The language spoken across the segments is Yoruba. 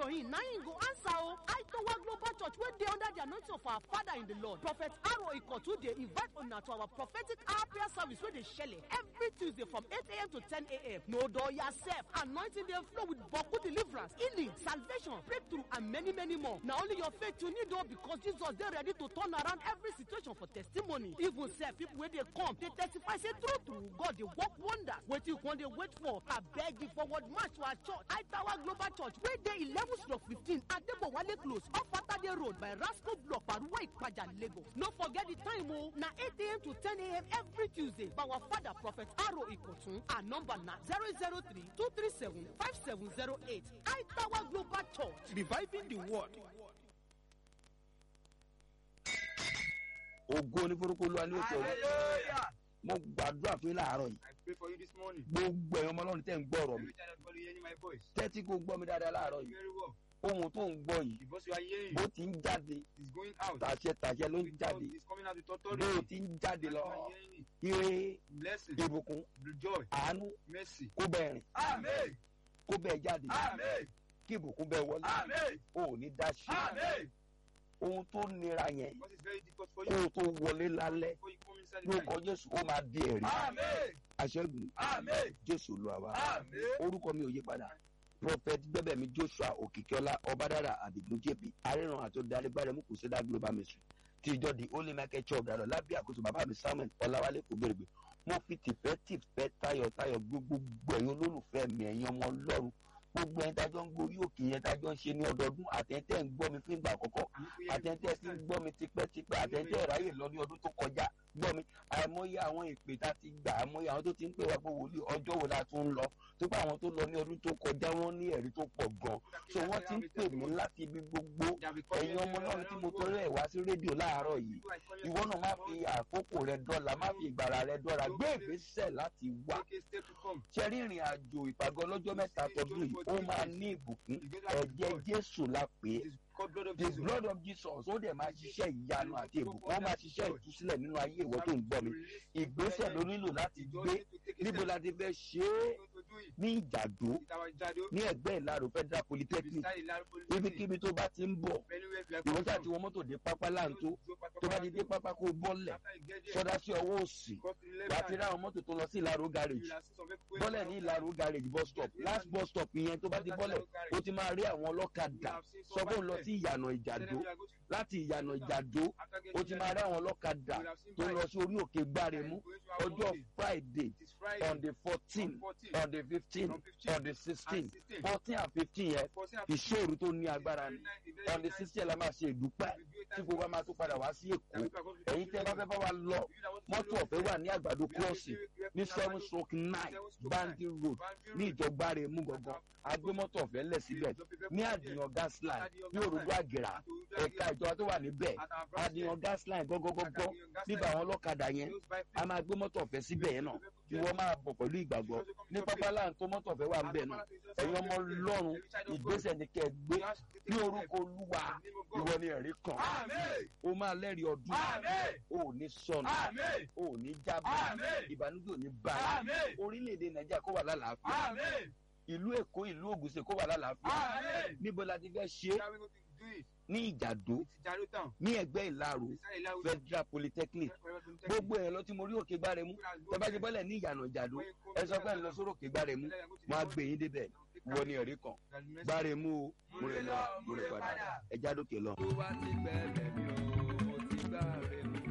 him na him go answer o aitowa global church wey dey under the anointing of our father in the lord prophet aro ikotu dey invite una to our prophetic hour prayer service wey dey shele every tuesday from 8am to 10am no dull yourself anointing dey flow with boku deliverance healing salvation breakthrough and many many more na only your faith you need o because jesus dey ready to turn around every situation for testimony even sef people wey dey come dey testify say true true god dey work wonders wetin you come dey wait for abeg the forward march to our church aitawa global church wey dey eleven stroke fifteen adebowale close off atade road by rasco block paruwa ipaja lagos no forget the time o na eight am to ten am every tuesday by our father prophet aro ikotun our number na zero zero three two three seven five seven zero eight aitawa global church reviving the word. ògo ní forúkọ olúwa ní òkè òkè Hallelujah. mo gbàdúrà fún yín láàárọ̀ yìí I pray for you this morning. gbogbo ẹ̀yàn ọmọ ọlọ́run tẹ̀ ń gbọ́ ọ̀rọ̀ mi Every time everybody hearing my voice. tẹ́tí kó gbọ́ mi dáadáa láàárọ̀ yìí Very well. ohun tó ń gbọ́ yìí The voice you are hearing bó ti ń jáde is going out. tàṣẹ tàṣẹ ló ń With jáde God, It's coming out with bó authority. ti ń jáde And lọ you are hearing it. ire Blessing, ìbùkún joy, àánú mercy. kó bẹ́ẹ̀ rìn Amen. kó bẹ́ẹ̀ jáde Amen. kí ìbùkún bẹ́ẹ̀ wọlé Amen. o ò ní dá sí Amen. ohun tó nira yẹn What is very difficult for kó you o tó wọlé lálẹ́ before you come inside the lórúkọ night. jésù ó máa di ẹ̀rí Amen. aṣẹ́gun Amen. jésù lu àwa Amen. orúkọ mi ò yí padà prophet gbẹbẹmí joshua òkìkíọlá ọbádára àdìgún jp aríran àti olùdarígbàrẹ mú kùsídà global ministry ti ìjọ di holy michael church ọ̀dàdàn lábẹ́ àkóso bàbá mi samuel ọláwálé kò gbèrègbè mo fi tìfẹ́ tìfẹ́ tayọ̀tayọ̀ gbogbo ẹ̀yin olólùfẹ́ mi ẹ̀yin ọmọ ọlọ́run gbogbo ẹ̀yin tájọ́ ń gbórí òkè yẹn tájọ́ ń ṣe ní ọdọọdún àtẹ̀tẹ̀ ń gbọ́ mi fún ìgbà àkọ́kọ́ àtẹ̀tẹ̀ ti ń gbọ́ mi tipẹ́tipẹ́ àtẹ̀tẹ̀ ráyè lọ ní ọdún tó kọjá gbọ́ mi àìmọye àwọn ìpè tá a ti gbà àìmọye àwọn tó ti ń pè wá pé wòlíì ọjọ́ wo la tún ń lọ tó pé àwọn tó lọ ní ọdún tó kọjá wọn ní ẹ̀rí tó pọ̀ gan so wọ́n ti ń pè mí láti ibi gbogbo ẹ̀yin ọmọ náà tí mo torí ẹ̀ wá sí rédíò láàárọ̀ yìí ìwọ náà má fi àkókò rẹ dọ́là má fi ìgbàrà rẹ dọ́là gbé ìgbésẹ̀ láti wá Take a step to come. ṣe rí ìrìn àjò ìpàgọ́ lọ́jọ́ mẹ́ta tọdún yìí ó máa ní ìbùkún ẹ̀jẹ̀ jésù la pè é It is called blood of the Jesus. blood of jesus ó dẹ̀ máa ṣiṣẹ́ ìyanu àti ìbùkún ó máa ṣiṣẹ́ ìtúsílẹ̀ nínú ayé ìwọ tó ń gbọ́ mi ìgbésẹ̀ ló nílò láti gbé níbo la ti fẹ́ ṣe é ní ìjàdó ní ẹgbẹ́ ìlàrò federal polytechnic ibikíbi tó bá ti ń bọ̀ ìwọ́n tí àti wọn mọ́tò dé pápá láǹtó tó bá ti dé pápá kó bọ́lẹ̀ sọdá sí ọwọ́ òsì wà á ti rí àwọn mọ́tò tó lọ sí ìlàrò garage bọ́lẹ̀ ní ìlàrò garage bus stop last bus stop yẹn tó bá ti bọ́lẹ̀ ó ti máa rí àwọn ọlọ́kadà sọ fún un lọ sí ìyànà ìjàdó láti ìyànà ìjàdó ó ti máa rí àwọn ọlọ́kadà tó lọ sí orí òkè gbáremú ọjọ́ friday on the fourteen on the fifteen on the sixteen fourteen and fifteen yẹn ìṣòro tó ní agbára ni on the sixteen la máa ṣe ìdúpẹ́ tí gbogbo wa máa tún padà wá sí èkó ẹ̀yin tẹ́ bá fẹ́ bá wa lọ mọ́tò ọ̀fẹ́ wà ní àgbàdo crossing ní seven stroke nine bandy road ní ìjọba rẹ̀ mú gangan agbé mọ́tò ọ̀fẹ́ lẹ̀ síbẹ̀ ní àdìyàn gas line ní òrùlú àgèrà ẹ̀ka ìjọba tó wà níbẹ̀ àdìyàn gas line gọ́gọ́gọ́gọ́ níbà àwọn ọlọ́kadà yẹn a máa gbé mọ́tò ọ̀fẹ́ síbẹ̀ yẹn náà ìwọ máa bọ̀ pẹ̀lú ìgbàgbọ́ ní pápá láǹtó mọ́tò ọ̀fẹ́ wà níbẹ̀ náà ẹ̀yin ọmọ lọ́run ìgbésẹ̀ ni kẹ́ ẹ gbé ní orúkọ olúwa ìwọ ni ẹ̀rí kan ó máa lẹ́rìí ọdún ó ní sọnù ó ní jábọ̀ ìbànújẹ́ ò ní báyìí orílẹ̀-èdè nàìjíríà kó wà lálàáfíà ìlú èkó ìlú ògùnṣe kó wà lálàáfíà níbo la ti fẹ́ ṣe é ní ìjàdó ní ẹgbẹ́ ìlàrò federal polytechnic gbogbo ẹ̀ lọ tí mo rí òkè gbáre mú tẹ bá ti bọ́lẹ̀ ní ìyànà ìjàdó ẹ sọ pé ẹ lọ sórí òkè gbáre mú wọn á gbé yín débẹ̀ wọ ní ẹ̀rí kan gbáre mú o mo rè lọ mo rè padà ẹ jádòkè lọ. tó bá ti gbẹ̀lẹ̀ mi o mo ti gbà rẹ̀ mú.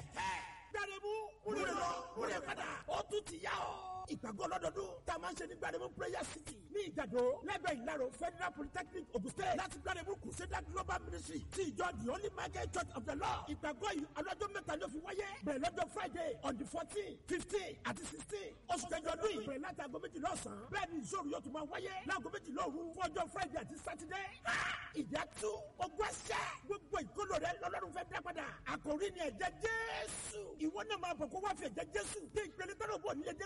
gbàdébù múlẹ̀ lọ múlẹ̀ padà ó tún ti yá ọ. ìgbàgbọ́ lọ́dọọdún tá a máa ń ṣe ní gbàdébù prayer city ní ìjàdó lẹ́gbẹ̀ẹ́ ìlàrọ̀ federal polytechnic ogun state láti gbàdébù crusader global ministry ti ìjọ the holy michael church of the lord ìgbàgbọ́ yìí ọlọ́jọ́ mẹ́ta ló fi wáyé bẹ̀rẹ̀ lọ́jọ́ friday on the fourteen fifteen àti sixteen oṣù kẹjọ ọdún yìí bẹ̀rẹ̀ láti aago méjìlá ọ̀sán bẹ́ẹ̀ ni ìṣòro yóò tún máa wáyé láago méjìlá òru fún ọjọ́ friday àti saturday ìjà tú ogún ẹsẹ̀ gbogbo ìkóló rẹ lọ́lọ́run fẹ́ dá padà àkòrí ni ẹ̀jẹ̀ jésù ìwọ náà máa bọ̀ kó wá fi ẹ̀jẹ̀ jésù dé ìpele tọ́lọ̀ bọ̀ nílẹ̀ dé láyé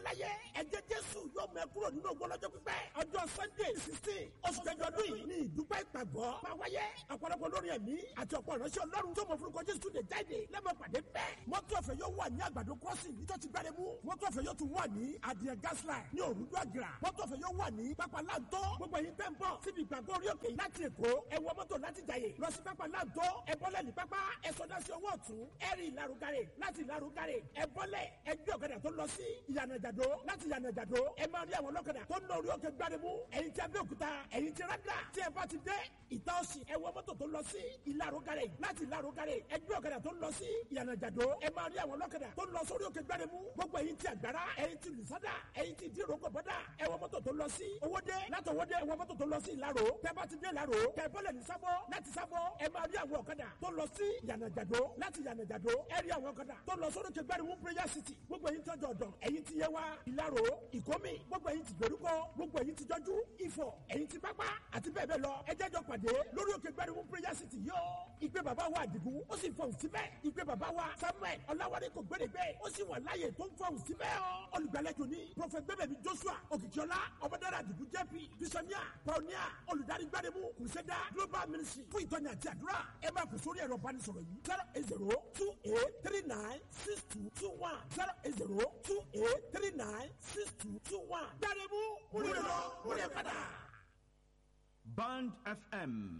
ẹ̀jẹ̀ jésù yóò mẹ́ kúrò nínú ogun ọlọ́jọ́ pípẹ́ ọjọ́ sunday sixteen oṣù kẹjọ ọdún yìí ní ìdúpẹ́ ìpàgọ́ máa wáyé ọ̀pọ̀lọpọ̀ lórí ẹ̀mí àti ọ̀pọ̀ ìránṣẹ́ ọlọ́run tó mọ̀ forúkọ jésù lè jáde lẹ́mọ̀ pàdé bẹ́ẹ̀ mọ́tò ọ̀fẹ́ yóò wà ní àgbàdo crossing níjọ́ ti gbáre mú mọ́tò ọ̀fẹ́ yóò tún wà ní adìẹ gasline ní òrùdú àgìrà mọ́tò ọ̀fẹ́ yóò wà ní pápá láǹtó gbogbo yìí bẹ́ẹ̀ ń bọ̀ síbi ìgbàgbọ́ orí òkè láti èkó ẹ wọ mọ́tò láti jàyè lọ sí pápá láǹtó ẹ bọ́lẹ̀ ní pápá ẹ sọdá sí ọwọ́ ọ̀tún ẹ rí ìlarugare láti ìlarugare ẹ bọ́lẹ̀ ẹ gbé ọ̀kadà tó lọ sí ìyànàjàdó láti ìyànàjàdó ẹ máa rí àwọn ọlọ́kadà tó ń lọ orí òkè gbáremú ẹ̀yin tí abẹ́òkúta ẹ̀yin tí rádà tí ẹ bá ti dé ìta ọ̀sìn ẹ wọ mọ́tò tó lọ sí ìlarugare láti ìlarugare ẹ gbé ọ̀kadà tó lọ sí ìyànàjàdó ẹ máa rí àwọn ọlọ́kadà tó ń lọ sórí òkè gbáremú gbogbo ẹ̀yin tí àgbàrá ẹ̀yin tí lùsádà ẹ̀yin tí ìdíròkò bọ́dà ẹ wọ mọ́tò tó lọ sí owóde láti owóde ẹ wọ mọ́tò tó lọ sí ìlàró tẹ bá ti dé ìlàró tẹ bọ́lẹ̀ ní sábọ́ láti sábọ́ ẹ máa rí àwọn ọ̀kadà tó lọ sí ìyànàjàdó láti ìyànàjàdó ẹ rí àwọn ọ̀kadà tó lọ sórí òkè gbáremú prayer city gbogbo ẹ̀yin tọ́jú ọ̀dọ̀ ẹ̀yin tí yẹ wá ìlàró ìkómi gbogbo ẹ̀yin tí gbèrúkọ gbogbo ẹ̀yin tí jọjú ìfọ̀ ẹ̀yin tí pápá àti bẹ́ẹ̀ bẹ́ẹ̀ lọ ẹ jẹ́jọ́ pàdé lórí òkè gbẹ́rùmú prayer city yóò ìgbé bàbá wa àdìgún ó sì fọ̀hùn síbẹ̀ ìgbé bàbá wa samuel ọ̀làwárí kò gbẹ́dẹ̀gbẹ́ ó sì wà láàyè tó ń fọ̀hùn síbẹ̀ ọ́ olùgbàlejò ní prọfẹ̀t gbẹ́bẹ̀mí joshua òkìkíọ́lá ọmọdára àdìgún jp bisonia pionia olùdarí gbẹ́rùmú kùsẹ́dá global ministry fún ìtọ́ni àti àdúrà ẹ máa kò sórí ẹ̀rọ ìbánisọ̀rọ̀ yìí zero eight zero two eight three nine six two two one zero eight zero two eight three nine six two two one gbẹ́rùmú múlẹ̀ lọ múlẹ̀ padà. Band FM